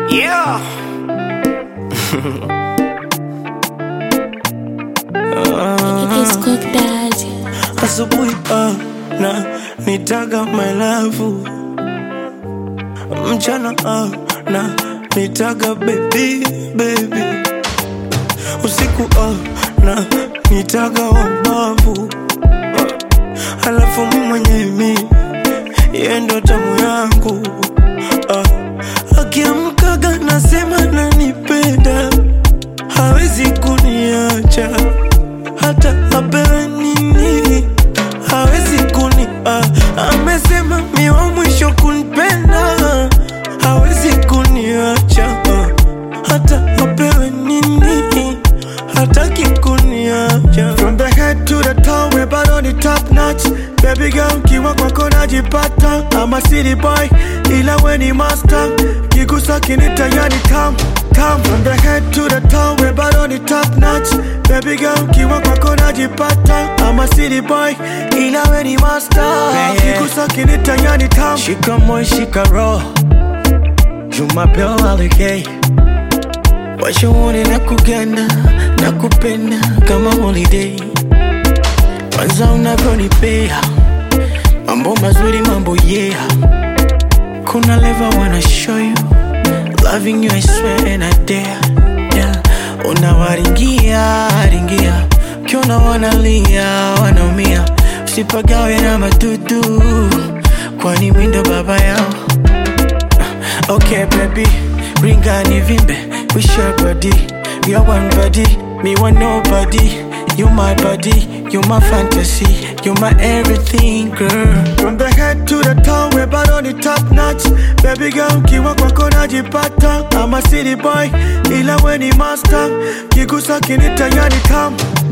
Yeah. Disco Daddy. Asubuhi ah, na nitaga my love, mchana ah, na nitaga baby baby, usiku ah, na nitaga wabavu, halafu mimi mwenyewe mi yeye ndo tamu yangu ah, akiamkaga nasema nanipenda, hawezi kuniacha hata apewe nini hawezi kuni ah, amesema mi wa mwisho kunipenda hawezi kuniacha ah, hata apewe nini hataki kuniacha From the head to the toe, we bado ni top notch. Baby girl, kiwa kwako najipata. I'm a city boy, ila we ni master. Kigusa kinita yani tam tam. From the head to the toe, we bado ni top notch. Baby girl, kiwa kwako najipata. I'm a city boy, ila we ni master. Yeah. Kigusa kinita yani tam. shika moyo shika roho jumapeo alikei washauri na kuganda na kupenda kama holiday kwanza unavyonipea mambo mazuri mambo yeah kuna leva wanna show you loving you I swear and I dare yeah. unawaringia ringia ukiona wanalia wanaumia usipagawe na madudu kwani mindo baba yao Okay, baby, ring ni vimbe. We share body, we are one body. Me want nobody. You my body, you my fantasy, you my everything, girl. From the head to the toe, we bado ni top notch. Baby girl, kiwa kwako najipata. I'm a city boy, ila we ni master. Kigusa kinita yani tam